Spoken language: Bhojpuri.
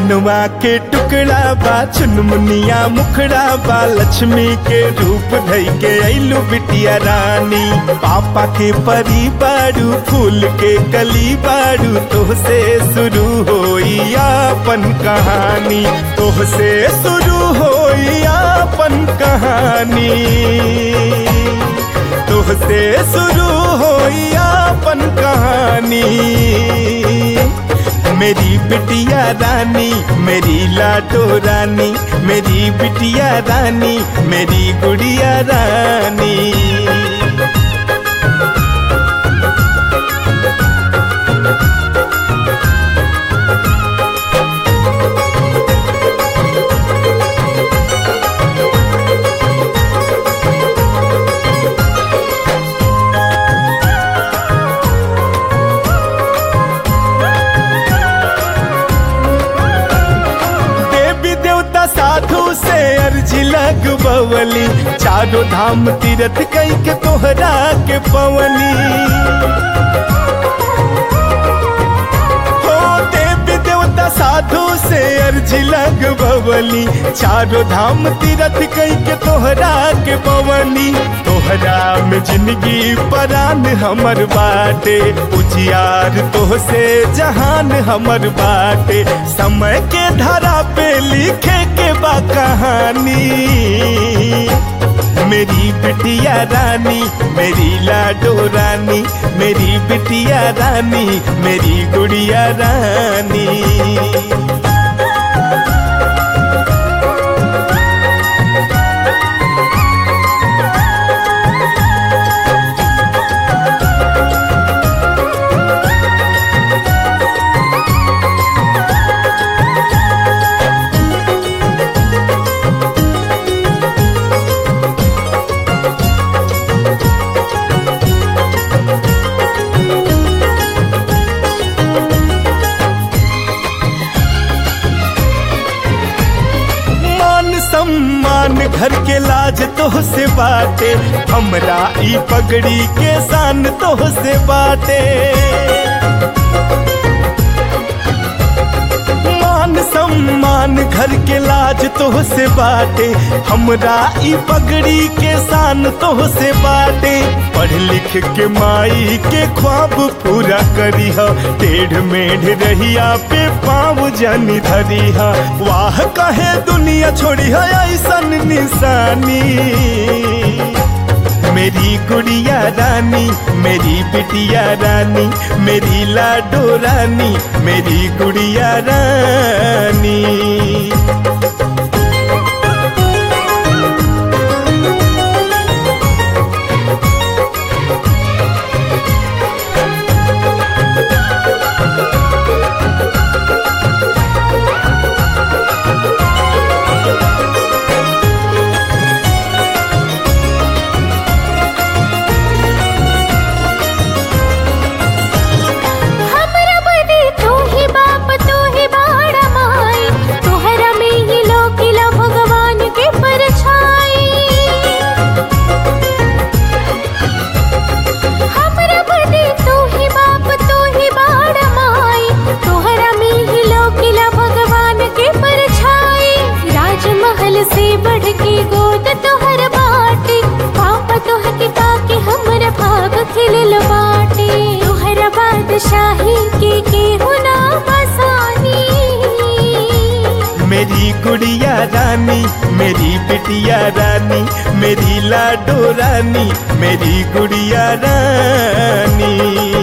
सोनवा के टुकड़ा बा चुनमुनिया मुखड़ा बा लक्ष्मी के रूप धई के ऐलू बिटिया रानी पापा के परी बाड़ू फूल के कली बाड़ू तोहसे शुरू होई अपन कहानी तोहसे शुरू होई अपन कहानी तोहसे शुरू होई अपन कहानी मेरी बिटिया रानी मेरी लाडो रानी मेरी बिटिया रानी मेरी गुड़िया रानी देवी देवता साधु से अर्जी लगबवली चारों धाम तीरथ कई के तोहरा के पवनी हो देवी देवता साधु से अर्जी लगबवली चारों धाम तीरथ कई के तोहरा के पवनी तोहरा में जिंदगी परान हमर बाटे उजियार तोहसे जहान हमर बाटे समय के धारा पे लिखे के बा कहानी मेरी बिटिया रानी मेरी लाडो रानी मेरी बिटिया रानी मेरी गुड़िया रानी मान सम्मान घर के लाज तोह से बाटे हमरा ई पगड़ी के शान तोह से बाटे मान सम्मान घर के लाज तोह से बाटे हमरा ई पगड़ी के शान तोह से बाटे पढ़ लिख के माई के ख्वाब पूरा करी हा टेढ़ मेढ़ रहिया पे पाँव जानी धरी हा वाह कहे दुनिया छोड़ी है ऐसन निशानी मेरी गुड़िया रानी मेरी बिटिया रानी मेरी लाडो रानी मेरी गुड़िया रानी हमरा बदे तू ही बाप तू ही बाड़ा माई तोहरा में ही लोकिला भगवान के परछाई हमरा बदे तू ही बाप तू ही बाड़ा माई तोहरा में ही लोकिला भगवान के परछाई राजमहल से बढ़ के गोद तोहर बाटे पापा तोह के पाके हमरा भाग खिलल बाटे तोहरा बादशाही के के होना आसानी मेरी गुड़िया रानी मेरी बिटिया रानी मेरी लाडो रानी मेरी गुड़िया रानी